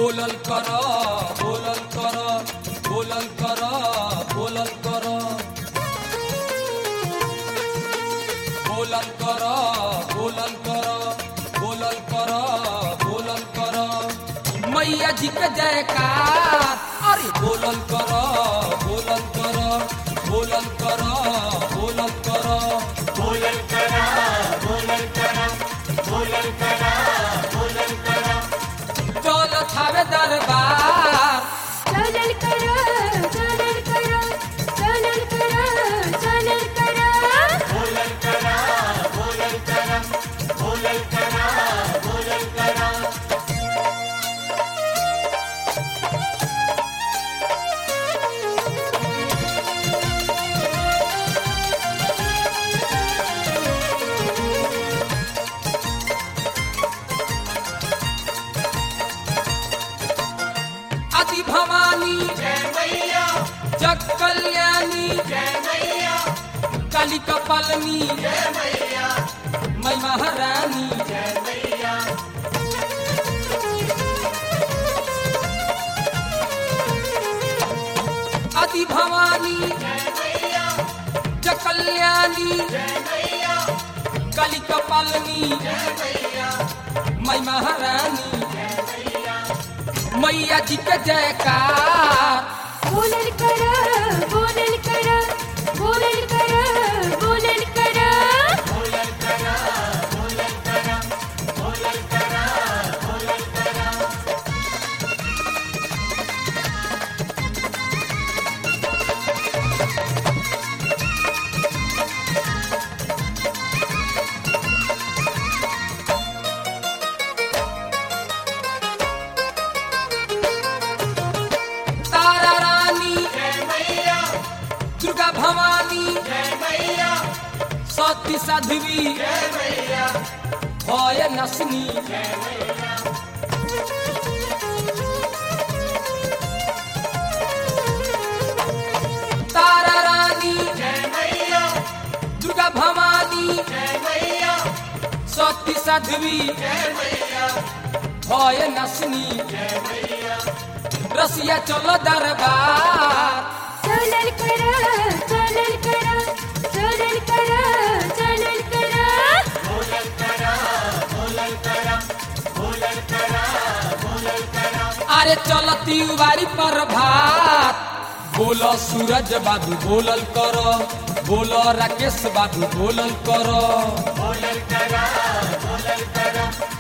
बोलल कर बोलल कर बोलल कर बोलल कर बोलल कर बोलल कर बोलल कर बोलल कर मैया जी के जयकार अरे बोलल कर बोलल कर बोलल कर बोलल कर बोलल करा बोलल करा बोलल करा बोलल करा चल थावे दरबार चलल करा चलल करा चलल करा चलल करा बोलल करा बोलल करा बोलल करा बोलल करा अति भवानी जय मैया जग कल्याणी जय मैया काली कपालनी जय मैया मैं महारानी जय मैया अति भवानी जय मैया जग कल्याणी जय मैया काली कपालनी जय मैया मैं महारानी जय मैया मैया जी के जयकार बोलल करा बोलल करा बोलल करा बोलल करा बोलल करा बोलल करा बोलल करा बोलल करा तारा रानी जय मैया दुर्गा भवानी जय मैया सती साध्वी जय मैया भय नसनी जय मैया तारा रानी जय मैया दुर्गा भवानी जय मैया सती साध्वी जय मैया भय नसनी जय मैया रसिया चलो दरबार चलल करा चलल करा चलल करा चलल करा बोलल करा बोलल करा बोलल करा बोलल करा अरे चलती उबारी पर भात बोलो सूरज बाबू बोलल कर बोलो राकेश बाबू बोलल कर बोलल करा बोलल करा